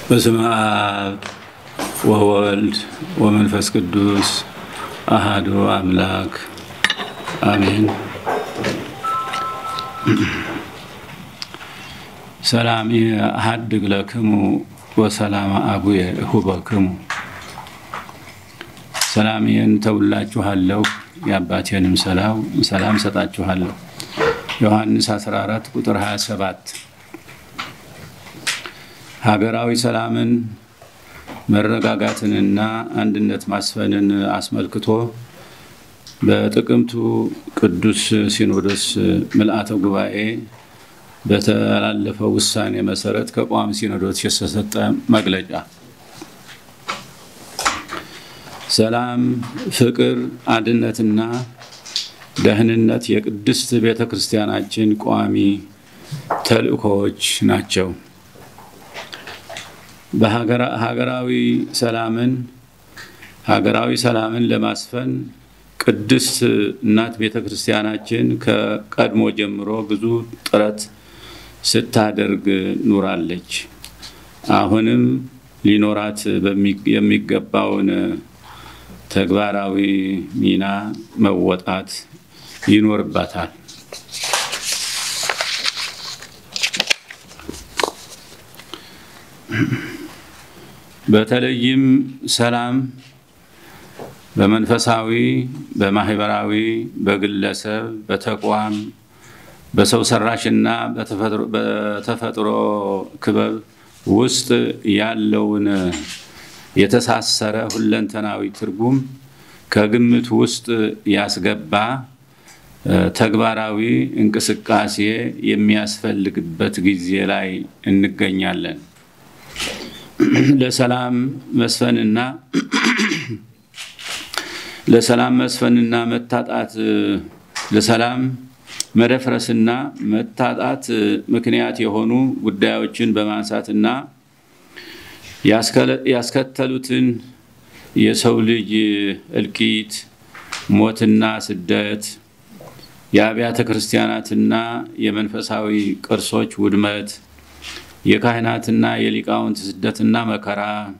በስመ አብ ወወልድ ወመንፈስ ቅዱስ አሃዱ አምላክ አሜን። ሰላም አሐድግ ለክሙ ወሰላም አቡየ እሁበክሙ። ሰላሜን ተውላችኋለሁ የአባቴንም ሰላም ሰጣችኋለሁ። ዮሐንስ 14 ቁጥር 27 ሀገራዊ ሰላምን መረጋጋትንና አንድነት ማስፈንን አስመልክቶ በጥቅምቱ ቅዱስ ሲኖዶስ ምልአተ ጉባኤ በተላለፈው ውሳኔ መሰረት ከቋሚ ሲኖዶስ የተሰጠ መግለጫ ሰላም፣ ፍቅር፣ አንድነትና ደህንነት የቅድስት ቤተ ክርስቲያናችን ቋሚ ተልእኮዎች ናቸው። በሀገራዊ ሰላምን ሀገራዊ ሰላምን ለማስፈን ቅድስት እናት ቤተ ክርስቲያናችን ከቀድሞ ጀምሮ ብዙ ጥረት ስታደርግ ኑራለች። አሁንም ሊኖራት የሚገባውን ተግባራዊ ሚና መወጣት ይኖርባታል። በተለይም ሰላም በመንፈሳዊ፣ በማህበራዊ፣ በግለሰብ፣ በተቋም፣ በሰው ሰራሽና በተፈጥሮ ክበብ ውስጥ ያለውን የተሳሰረ ሁለንተናዊ ትርጉም ከግምት ውስጥ ያስገባ ተግባራዊ እንቅስቃሴ የሚያስፈልግበት ጊዜ ላይ እንገኛለን። ለሰላም መስፈንና ለሰላም መስፈንና መታጣት ለሰላም መደፍረስና መታጣት ምክንያት የሆኑ ጉዳዮችን በማንሳትና ያስከተሉትን የሰው ልጅ እልቂት፣ ሞትና ስደት፣ የአብያተ ክርስቲያናትና የመንፈሳዊ ቅርሶች ውድመት፣ የካህናትና የሊቃውንት ስደትና መከራ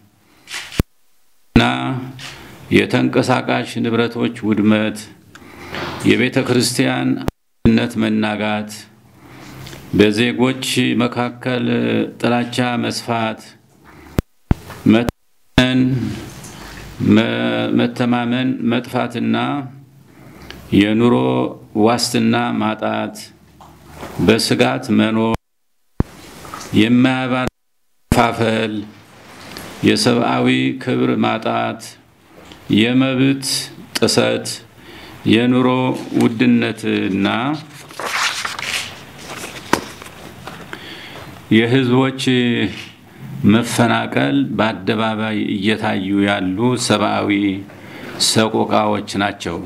እና የተንቀሳቃሽ ንብረቶች ውድመት፣ የቤተ ክርስቲያን አንድነት መናጋት፣ በዜጎች መካከል ጥላቻ መስፋት፣ መተማመን መጥፋትና የኑሮ ዋስትና ማጣት፣ በስጋት መኖር፣ የማያባራ መፋፈል፣ የሰብአዊ ክብር ማጣት፣ የመብት ጥሰት፣ የኑሮ ውድነትና የሕዝቦች መፈናቀል በአደባባይ እየታዩ ያሉ ሰብአዊ ሰቆቃዎች ናቸው።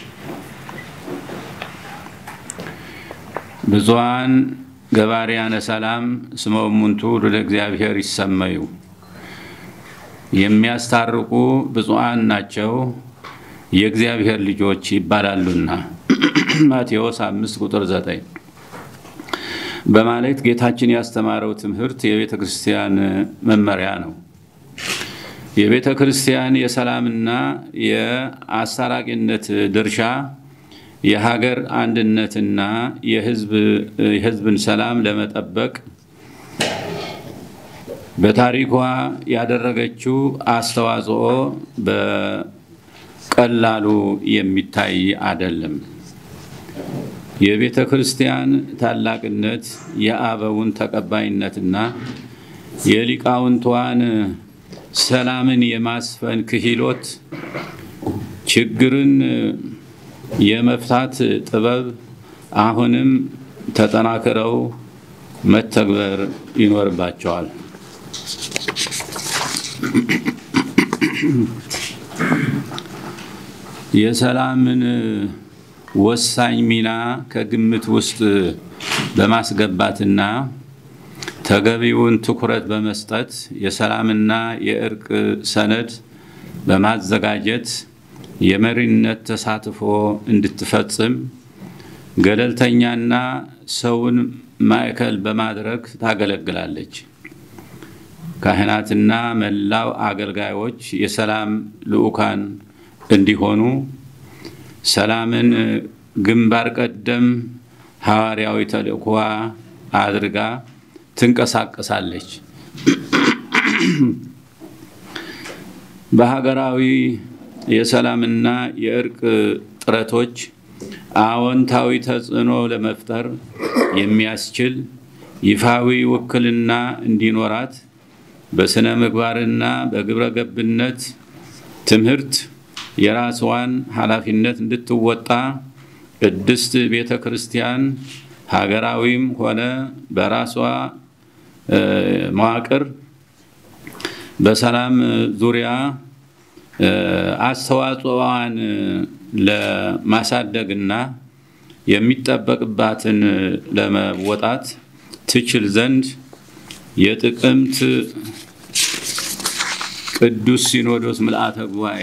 ብዙኃን ገባርያነ ሰላም እስመ እሙንቱ ወደ እግዚአብሔር ይሰመዩ የሚያስታርቁ ብፁዓን ናቸው የእግዚአብሔር ልጆች ይባላሉና ማቴዎስ አምስት ቁጥር ዘጠኝ በማለት ጌታችን ያስተማረው ትምህርት የቤተ ክርስቲያን መመሪያ ነው። የቤተ ክርስቲያን የሰላምና የአስታራቂነት ድርሻ የሀገር አንድነትና የሕዝብን ሰላም ለመጠበቅ በታሪኳ ያደረገችው አስተዋጽኦ በቀላሉ የሚታይ አይደለም። የቤተ ክርስቲያን ታላቅነት የአበውን ተቀባይነትና የሊቃውንቷን ሰላምን የማስፈን ክህሎት፣ ችግርን የመፍታት ጥበብ አሁንም ተጠናክረው መተግበር ይኖርባቸዋል። የሰላምን ወሳኝ ሚና ከግምት ውስጥ በማስገባትና ተገቢውን ትኩረት በመስጠት የሰላምና የእርቅ ሰነድ በማዘጋጀት የመሪነት ተሳትፎ እንድትፈጽም ገለልተኛና ሰውን ማዕከል በማድረግ ታገለግላለች። ካህናትና መላው አገልጋዮች የሰላም ልዑካን እንዲሆኑ ሰላምን ግንባር ቀደም ሐዋርያዊ ተልእኮዋ አድርጋ ትንቀሳቀሳለች። በሀገራዊ የሰላምና የእርቅ ጥረቶች አዎንታዊ ተጽዕኖ ለመፍጠር የሚያስችል ይፋዊ ውክልና እንዲኖራት በስነ ምግባርና በግብረ ገብነት ትምህርት የራስዋን ኃላፊነት እንድትወጣ ቅድስት ቤተ ክርስቲያን ሀገራዊም ሆነ በራሷ መዋቅር በሰላም ዙሪያ አስተዋጽኦዋን ለማሳደግና የሚጠበቅባትን ለመወጣት ትችል ዘንድ የጥቅምት ቅዱስ ሲኖዶስ ምልአተ ጉባኤ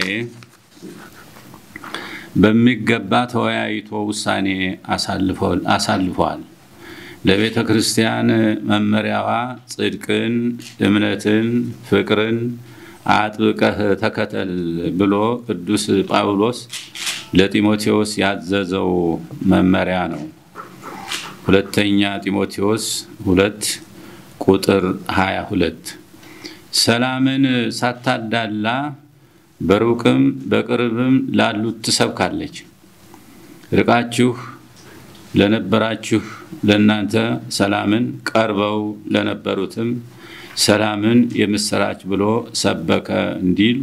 በሚገባ ተወያይቶ ውሳኔ አሳልፏል። ለቤተ ክርስቲያን መመሪያዋ ጽድቅን፣ እምነትን፣ ፍቅርን አጥብቀህ ተከተል ብሎ ቅዱስ ጳውሎስ ለጢሞቴዎስ ያዘዘው መመሪያ ነው። ሁለተኛ ጢሞቴዎስ ሁለት ቁጥር 22 ሰላምን ሳታዳላ በሩቅም በቅርብም ላሉት ትሰብካለች። ርቃችሁ ለነበራችሁ ለእናንተ ሰላምን፣ ቀርበው ለነበሩትም ሰላምን የምስራች ብሎ ሰበከ እንዲል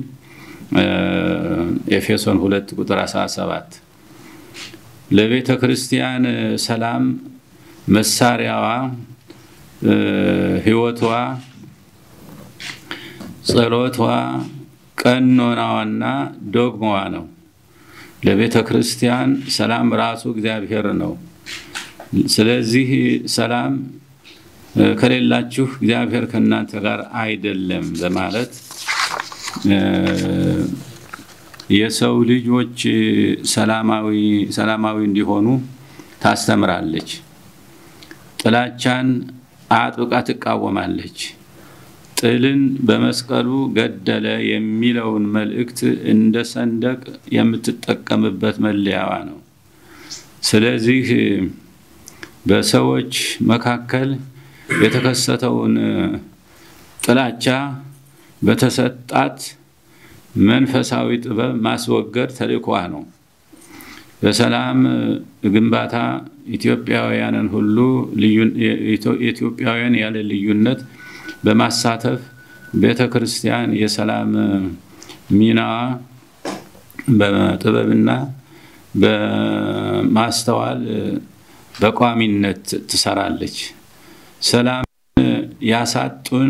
ኤፌሶን ሁለት ቁጥር 17 ለቤተ ክርስቲያን ሰላም መሳሪያዋ ሕይወቷ፣ ጸሎቷ፣ ቀኖናዋና ዶግማዋ ነው። ለቤተ ክርስቲያን ሰላም ራሱ እግዚአብሔር ነው። ስለዚህ ሰላም ከሌላችሁ እግዚአብሔር ከእናንተ ጋር አይደለም በማለት የሰው ልጆች ሰላማዊ ሰላማዊ እንዲሆኑ ታስተምራለች። ጥላቻን አጥብቃ ትቃወማለች። ጥልን በመስቀሉ ገደለ የሚለውን መልእክት እንደ ሰንደቅ የምትጠቀምበት መለያዋ ነው። ስለዚህ በሰዎች መካከል የተከሰተውን ጥላቻ በተሰጣት መንፈሳዊ ጥበብ ማስወገድ ተልእኮዋ ነው። በሰላም ግንባታ ኢትዮጵያውያንን ሁሉ ኢትዮጵያውያን ያለ ልዩነት በማሳተፍ ቤተ ክርስቲያን የሰላም ሚናዋ በጥበብና በማስተዋል በቋሚነት ትሰራለች። ሰላም ያሳጡን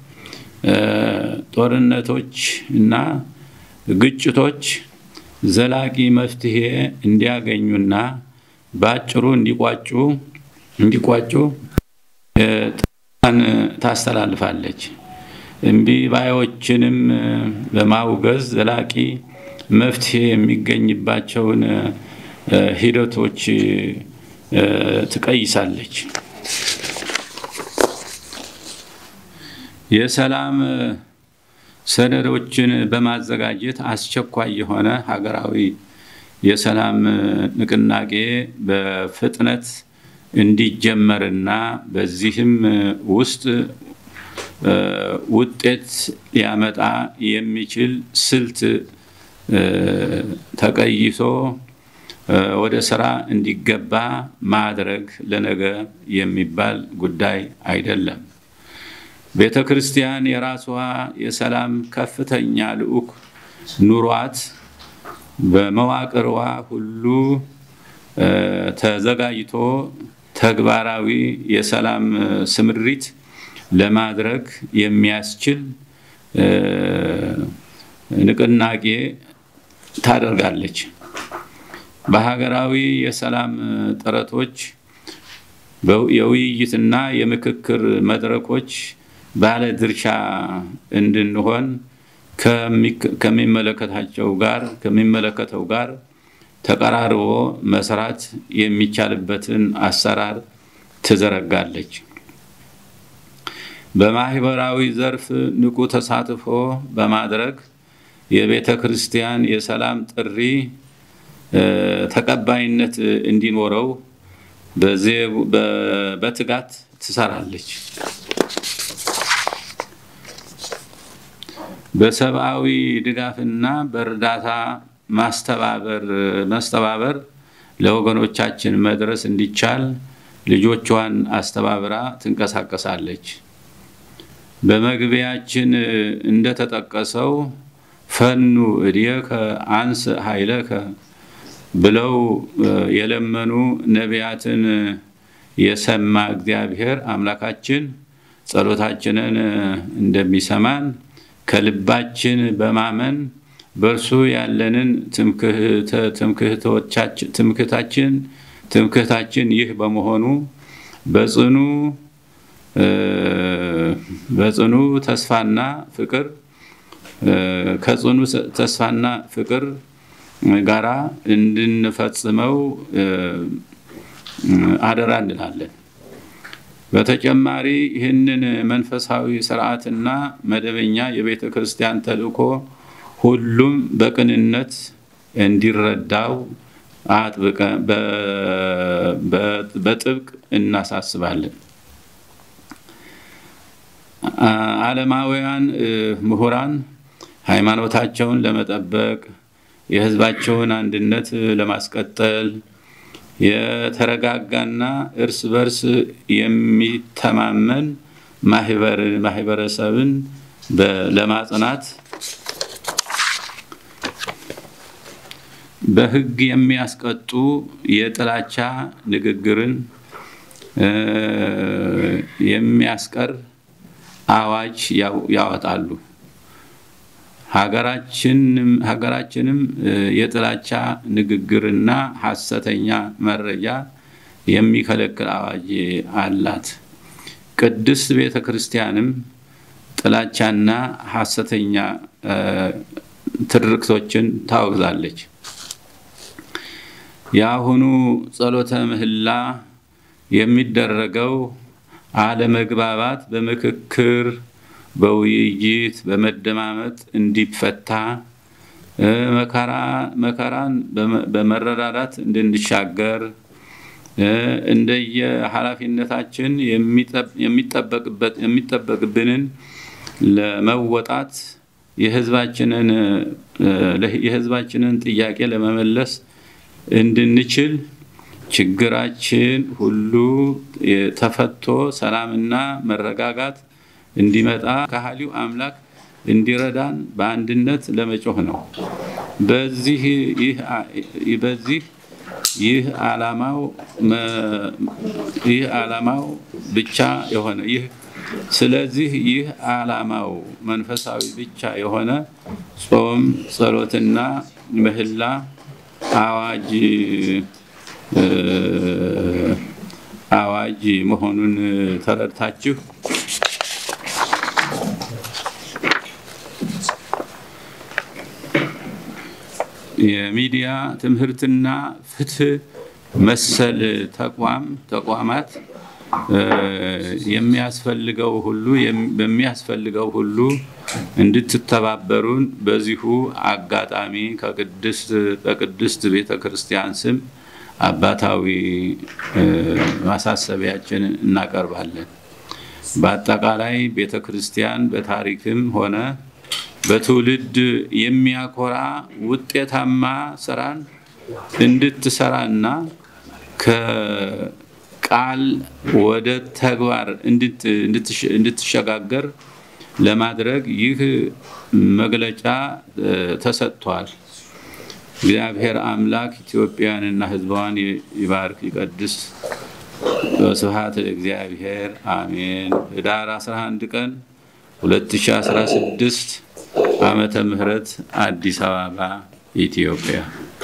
ጦርነቶች እና ግጭቶች ዘላቂ መፍትሄ እንዲያገኙና በአጭሩ እንዲቋጩ እንዲቋጩ ጥን ታስተላልፋለች። እምቢ ባዮችንም በማውገዝ ዘላቂ መፍትሄ የሚገኝባቸውን ሂደቶች ትቀይሳለች። የሰላም ሰነዶችን በማዘጋጀት አስቸኳይ የሆነ ሀገራዊ የሰላም ንቅናቄ በፍጥነት እንዲጀመርና በዚህም ውስጥ ውጤት ሊያመጣ የሚችል ስልት ተቀይሶ ወደ ስራ እንዲገባ ማድረግ ለነገ የሚባል ጉዳይ አይደለም። ቤተ ክርስቲያን የራሷ የሰላም ከፍተኛ ልዑክ ኑሯት በመዋቅርዋ ሁሉ ተዘጋጅቶ ተግባራዊ የሰላም ስምሪት ለማድረግ የሚያስችል ንቅናቄ ታደርጋለች። በሀገራዊ የሰላም ጥረቶች የውይይትና የምክክር መድረኮች ባለ ድርሻ እንድንሆን ከሚመለከታቸው ጋር ከሚመለከተው ጋር ተቀራርቦ መስራት የሚቻልበትን አሰራር ትዘረጋለች። በማህበራዊ ዘርፍ ንቁ ተሳትፎ በማድረግ የቤተ ክርስቲያን የሰላም ጥሪ ተቀባይነት እንዲኖረው በትጋት ትሰራለች። በሰብአዊ ድጋፍና በእርዳታ ማስተባበር ማስተባበር ለወገኖቻችን መድረስ እንዲቻል ልጆቿን አስተባብራ ትንቀሳቀሳለች። በመግቢያችን እንደተጠቀሰው ፈኑ እድየከ አንስ ኃይለከ ብለው የለመኑ ነቢያትን የሰማ እግዚአብሔር አምላካችን ጸሎታችንን እንደሚሰማን ከልባችን በማመን በእርሱ ያለንን ትምክህታችን ትምክህታችን ይህ በመሆኑ በጽኑ በጽኑ ተስፋና ፍቅር ከጽኑ ተስፋና ፍቅር ጋራ እንድንፈጽመው አደራ እንላለን። በተጨማሪ ይህንን መንፈሳዊ ስርዓትና መደበኛ የቤተ ክርስቲያን ተልእኮ ሁሉም በቅንነት እንዲረዳው በጥብቅ እናሳስባለን። ዓለማውያን ምሁራን ሃይማኖታቸውን ለመጠበቅ የሕዝባቸውን አንድነት ለማስቀጠል የተረጋጋና እርስ በርስ የሚተማመን ማህበረሰብን ለማጽናት በሕግ የሚያስቀጡ የጥላቻ ንግግርን የሚያስቀር አዋጅ ያወጣሉ። ሀገራችንም የጥላቻ ንግግርና ሐሰተኛ መረጃ የሚከለክል አዋጅ አላት። ቅድስት ቤተ ክርስቲያንም ጥላቻና ሐሰተኛ ትርክቶችን ታወግዛለች። የአሁኑ ጸሎተ ምህላ የሚደረገው አለመግባባት በምክክር በውይይት በመደማመጥ እንዲፈታ መከራን በመረዳዳት እንድንሻገር እንደየ ኃላፊነታችን የሚጠበቅብንን ለመወጣት የሕዝባችንን ጥያቄ ለመመለስ እንድንችል ችግራችን ሁሉ ተፈቶ ሰላምና መረጋጋት እንዲመጣ ከሃሊው አምላክ እንዲረዳን በአንድነት ለመጮህ ነው። በዚህ በዚህ ይህ ዓላማው ይህ ዓላማው ብቻ የሆነ ይህ ስለዚህ ይህ ዓላማው መንፈሳዊ ብቻ የሆነ ጾም፣ ጸሎትና ምህላ አዋጅ አዋጅ መሆኑን ተረድታችሁ የሚዲያ ትምህርትና ፍትህ መሰል ተቋም ተቋማት የሚያስፈልገው ሁሉ በሚያስፈልገው ሁሉ እንድትተባበሩን በዚሁ አጋጣሚ ከቅድስት በቅድስት ቤተ ክርስቲያን ስም አባታዊ ማሳሰቢያችን እናቀርባለን። በአጠቃላይ ቤተ ክርስቲያን በታሪክም ሆነ በትውልድ የሚያኮራ ውጤታማ ስራን እንድትሰራና ከቃል ወደ ተግባር እንድትሸጋገር ለማድረግ ይህ መግለጫ ተሰጥቷል። እግዚአብሔር አምላክ ኢትዮጵያንና ሕዝቧን ይባርክ ይቀድስ። ስብሐት ለእግዚአብሔር አሜን። ህዳር 11 ቀን 2016 ዓመተ ምህረት አዲስ አበባ ኢትዮጵያ።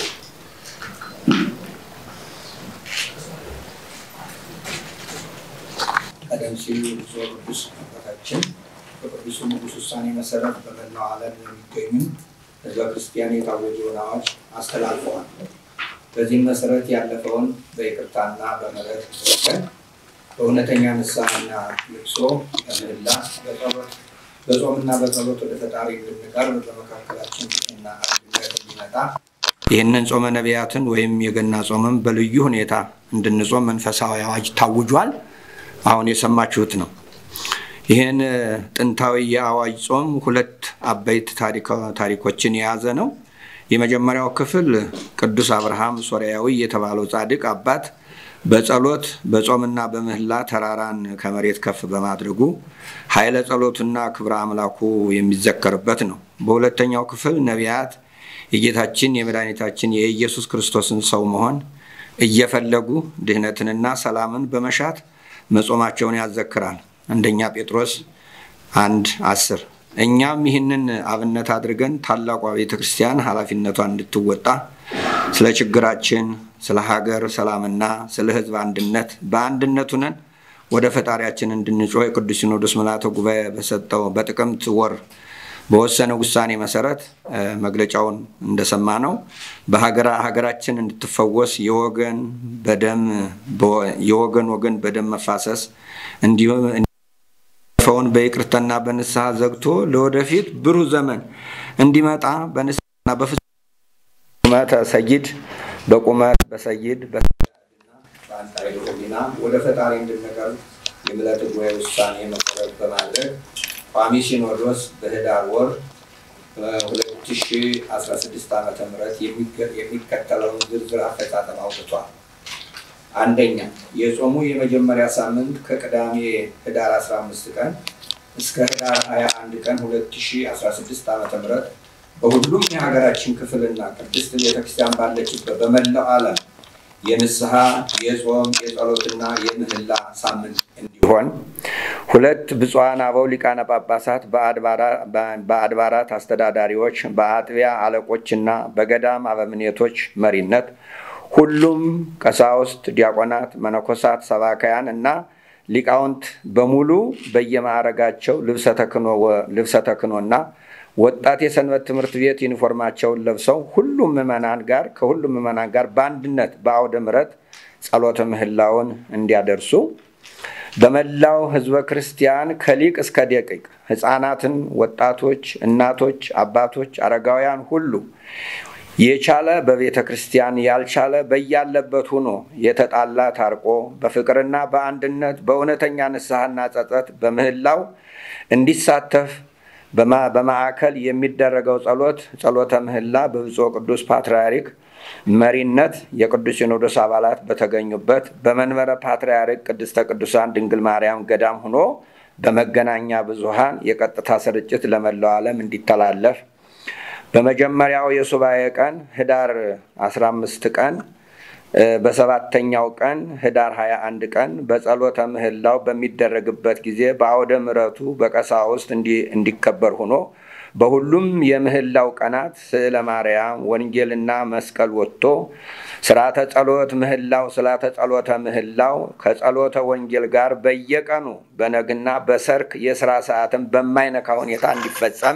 ቀደም ሲል ብፁዕ ቅዱስ አባታችን በቅዱሱ ንጉሥ ውሳኔ መሰረት በመላው ዓለም የሚገኙ ህዝበ ክርስቲያን የታወጀውን አዋጅ አስተላልፈዋል። በዚህም መሰረት ያለፈውን በይቅርታና በምህረት መካከል በእውነተኛ ንስሐና ልቅሶ በምህላ በጸሎት በጾምና በጸሎት ወደ ፈጣሪ እንድንቀርብ በመካከላችን ፍቅርና አንድነት እንዲመጣ ይህንን ጾመ ነቢያትን ወይም የገና ጾምም በልዩ ሁኔታ እንድንጾም መንፈሳዊ አዋጅ ታውጇል። አሁን የሰማችሁት ነው። ይህን ጥንታዊ የአዋጅ ጾም ሁለት አበይት ታሪኮችን የያዘ ነው። የመጀመሪያው ክፍል ቅዱስ አብርሃም ሶርያዊ የተባለው ጻድቅ አባት በጸሎት በጾምና በምህላ ተራራን ከመሬት ከፍ በማድረጉ ኃይለ ጸሎቱና ክብረ አምላኩ የሚዘከርበት ነው። በሁለተኛው ክፍል ነቢያት የጌታችን የመድኃኒታችን የኢየሱስ ክርስቶስን ሰው መሆን እየፈለጉ ድህነትንና ሰላምን በመሻት መጾማቸውን ያዘክራል። አንደኛ ጴጥሮስ አንድ አስር እኛም ይህንን አብነት አድርገን ታላቋ ቤተ ክርስቲያን ኃላፊነቷን እንድትወጣ ስለ ችግራችን፣ ስለ ሀገር ሰላምና ስለ ሕዝብ አንድነት በአንድነቱ ነን ወደ ፈጣሪያችን እንድንጮህ የቅዱስ ሲኖዶስ ምልዓተ ጉባኤ በሰጠው በጥቅምት ወር በወሰነ ውሳኔ መሰረት መግለጫውን እንደሰማ ነው በሀገራችን እንድትፈወስ የወገን በደም የወገን ወገን በደም መፋሰስ እንዲሁም ፈውን በይቅርታና በንስሐ ዘግቶ ለወደፊት ብሩህ ዘመን እንዲመጣ በንስሐና በፍጹመተ ሰይድ በቁመት በሰይድ በአንጣይ ሕሊና ወደ ፈጣሪ እንድንቀርብ የምልዓተ ጉባኤ ውሳኔ መሰረት በማድረግ ቋሚ ሲኖዶስ በህዳር ወር 2016 ዓ ም የሚከተለውን ዝርዝር አፈጻጸም አውጥቷል። አንደኛ የጾሙ የመጀመሪያ ሳምንት ከቅዳሜ ህዳር 15 ቀን እስከ ህዳር 21 ቀን 2016 ዓ ም በሁሉም የሀገራችን ክፍልና ቅድስት ቤተክርስቲያን ባለችበት በመላው ዓለም የንስሐ የጾም የጸሎትና የምህላ ሳምንት እንዲሆን ሁለት ብፁዓን አበው ሊቃነ ጳጳሳት በአድባራት አስተዳዳሪዎች በአጥቢያ አለቆችና በገዳም አበምኔቶች መሪነት ሁሉም ቀሳውስት፣ ዲያቆናት፣ መነኮሳት፣ ሰባካያን እና ሊቃውንት በሙሉ በየማዕረጋቸው ልብሰ ተክህኖና ወጣት የሰንበት ትምህርት ቤት ዩኒፎርማቸውን ለብሰው ሁሉም ምዕመናን ጋር ከሁሉም ምዕመናን ጋር በአንድነት በአውደ ምሕረት ጸሎተ ምህላውን እንዲያደርሱ በመላው ሕዝበ ክርስቲያን ከሊቅ እስከ ደቂቅ ሕፃናትን፣ ወጣቶች፣ እናቶች፣ አባቶች፣ አረጋውያን ሁሉ የቻለ በቤተ ክርስቲያን ያልቻለ በያለበት ሆኖ የተጣላ ታርቆ በፍቅርና በአንድነት በእውነተኛ ንስሐና ጸጸት በምህላው እንዲሳተፍ በማዕከል የሚደረገው ጸሎት ጸሎተ ምህላ በብፁዕ ቅዱስ ፓትርያርክ መሪነት የቅዱስ ሲኖዶስ አባላት በተገኙበት በመንበረ ፓትርያርክ ቅድስተ ቅዱሳን ድንግል ማርያም ገዳም ሆኖ በመገናኛ ብዙሃን የቀጥታ ስርጭት ለመላው ዓለም እንዲተላለፍ በመጀመሪያው የሱባኤ ቀን ህዳር 15 ቀን በሰባተኛው ቀን ህዳር 21 ቀን በጸሎተ ምህላው በሚደረግበት ጊዜ በአውደ ምሕረቱ በቀሳውስት እንዲከበር ሆኖ በሁሉም የምህላው ቀናት ስዕለ ማርያም፣ ወንጌልና መስቀል ወጥቶ ስርዓተ ጸሎት ምህላው ስርዓተ ጸሎተ ምህላው ከጸሎተ ወንጌል ጋር በየቀኑ በነግና በሰርክ የስራ ሰዓትን በማይነካ ሁኔታ እንዲፈጸም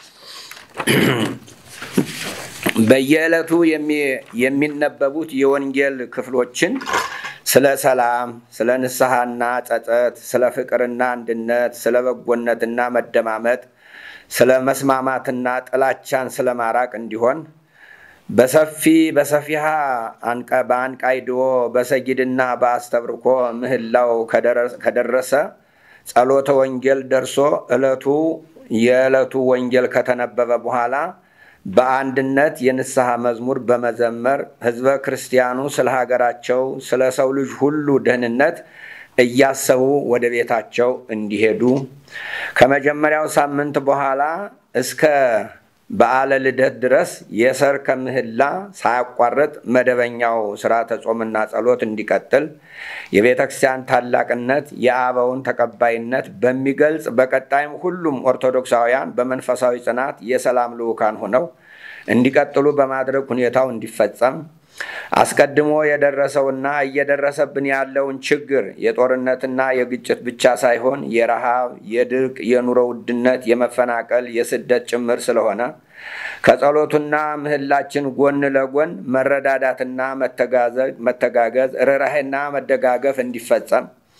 በየዕለቱ የሚነበቡት የወንጌል ክፍሎችን ስለ ሰላም፣ ስለ ንስሐና ጸጸት፣ ስለ ፍቅርና አንድነት፣ ስለ በጎነትና መደማመጥ፣ ስለ መስማማትና ጥላቻን ስለ ማራቅ እንዲሆን በሰፊ በሰፊሃ በአንቃይዶ በሰጊድና በአስተብርኮ ምህላው ከደረሰ ጸሎተ ወንጌል ደርሶ ዕለቱ የዕለቱ ወንጌል ከተነበበ በኋላ በአንድነት የንስሐ መዝሙር በመዘመር ሕዝበ ክርስቲያኑ ስለ ሀገራቸው ስለ ሰው ልጅ ሁሉ ደህንነት እያሰቡ ወደ ቤታቸው እንዲሄዱ ከመጀመሪያው ሳምንት በኋላ እስከ በዓለ ልደት ድረስ የሰርከ ምህላ ሳያቋርጥ መደበኛው ስርዓተ ጾምና ጸሎት እንዲቀጥል የቤተ ክርስቲያን ታላቅነት የአበውን ተቀባይነት በሚገልጽ በቀጣይም ሁሉም ኦርቶዶክሳውያን በመንፈሳዊ ጽናት የሰላም ልዑካን ሆነው እንዲቀጥሉ በማድረግ ሁኔታው እንዲፈጸም አስቀድሞ የደረሰውና እየደረሰብን ያለውን ችግር የጦርነትና የግጭት ብቻ ሳይሆን የረሃብ፣ የድርቅ፣ የኑሮ ውድነት፣ የመፈናቀል፣ የስደት ጭምር ስለሆነ ከጸሎቱና ምህላችን ጎን ለጎን መረዳዳትና መተጋገዝ፣ ርኅራኄና መደጋገፍ እንዲፈጸም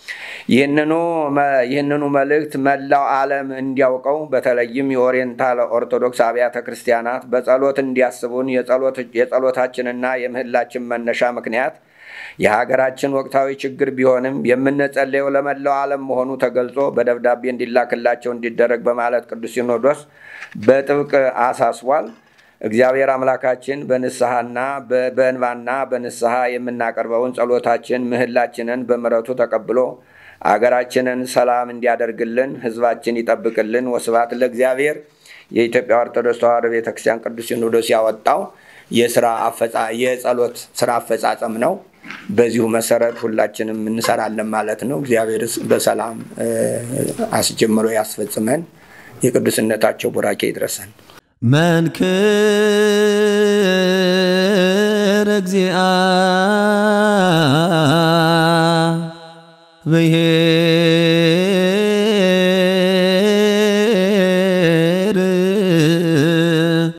ይህንኑ መልእክት መላው ዓለም እንዲያውቀው በተለይም የኦሪየንታል ኦርቶዶክስ አብያተ ክርስቲያናት በጸሎት እንዲያስቡን የጸሎታችንና የምህላችን መነሻ ምክንያት የሀገራችን ወቅታዊ ችግር ቢሆንም የምንጸለየው ለመላው ዓለም መሆኑ ተገልጾ በደብዳቤ እንዲላክላቸው እንዲደረግ በማለት ቅዱስ ሲኖዶስ በጥብቅ አሳስቧል። እግዚአብሔር አምላካችን በንስሐና በእንባና በንስሐ የምናቀርበውን ጸሎታችን ምህላችንን በምሕረቱ ተቀብሎ አገራችንን ሰላም እንዲያደርግልን ሕዝባችን ይጠብቅልን። ወስብሐት ለእግዚአብሔር። የኢትዮጵያ ኦርቶዶክስ ተዋሕዶ ቤተክርስቲያን ቅዱስ ሲኖዶስ ያወጣው የስራ የጸሎት ስራ አፈጻጸም ነው። በዚሁ መሰረት ሁላችንም እንሰራለን ማለት ነው። እግዚአብሔር በሰላም አስጀምሮ ያስፈጽመን። የቅዱስነታቸው ቡራኬ ይድረሰን። መንክር እግዚአ ብሔር